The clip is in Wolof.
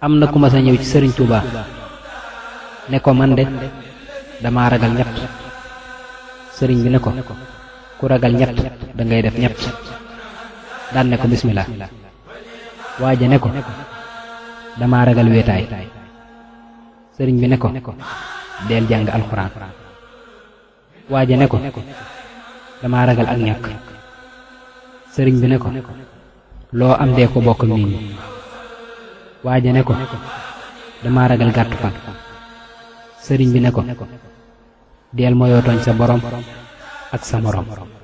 am na ku ma sa ñëw ci sëriñ Touba ne ko man de dama ragal ñett sëriñ bi ne ko ku ragal ñett da ngay def ñett daan ne ko bismillah waaja ne ko dama ragal wéetaay sëriñ bi ne ko deel jàng alxuraan waaja ne ko dama ragal ak ñàkk sëriñ bi ne ko loo am dee ko bokk nit ñi waaja ne ko dama ragal gàttu fan sëriñ bi ne ko deel moyoo tooñ sa borom ak sa moroom